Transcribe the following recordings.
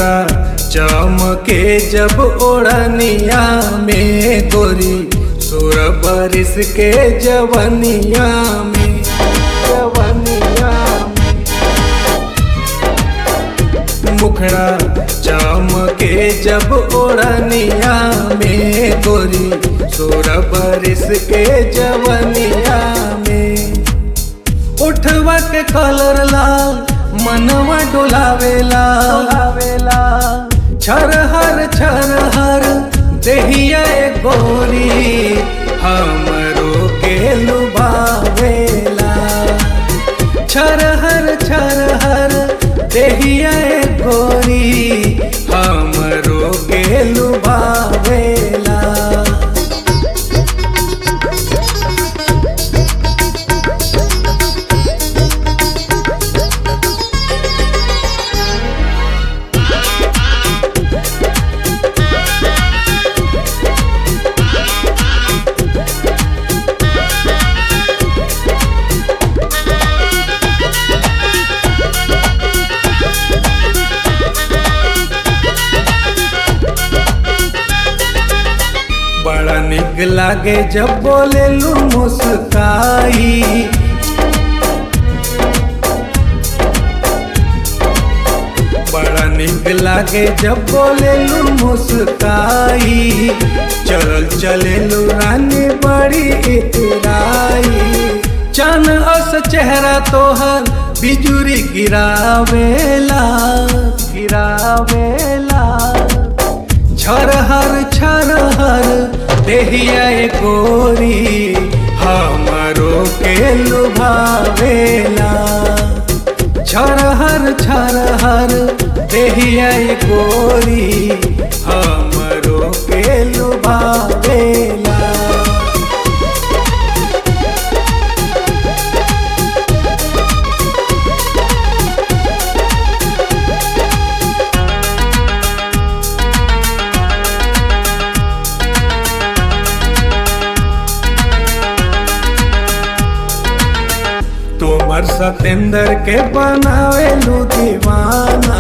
मुखड़ा चमके जब ओढ़निया में गोरी सुर बरिस के जवनिया में जवनिया में मुखड़ा चमके जब ओढ़निया में गोरी सुर बरिस के जवनिया में उठवा के कलर लाल मनवा डोलावेला डोलावेला छर हर छर हर देहिया ए गोरी हमरो के लुभावेला छर हर छर हर देहिया ए गोरी हमरो के लुभावेला बड़ा निक लागे जब बोले लू मुस्काई बड़ा निक लागे जब बोले लू मुस्काई चल चले लू रानी बड़ी इतराई चन अस चेहरा तोहर बिजुरी गिरावेला गिरावेला छर हर छर हर देहिया ए गोरी हमरो के लुभावेला छर हर छर हर देहिया ए गोरी हमरो के लुभावेला तोमर सतेंद्र के बनावे लू दीवाना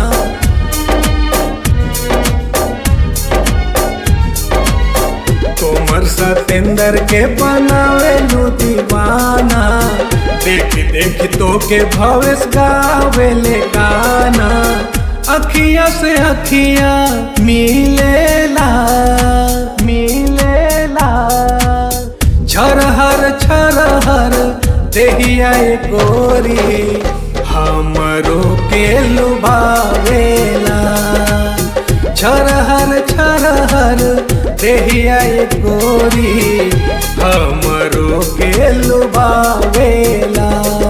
तोमर सतेंद्र के बनावे लू दीवाना देख देख तो के भवेश गावे ले गाना अखिया से अखिया मिलेला मिलेला छर हर छर हर देहिया ए गोरी हमरो के लुभावेला छर हर छर हर देहिया ए गोरी हमरो के लुभावेला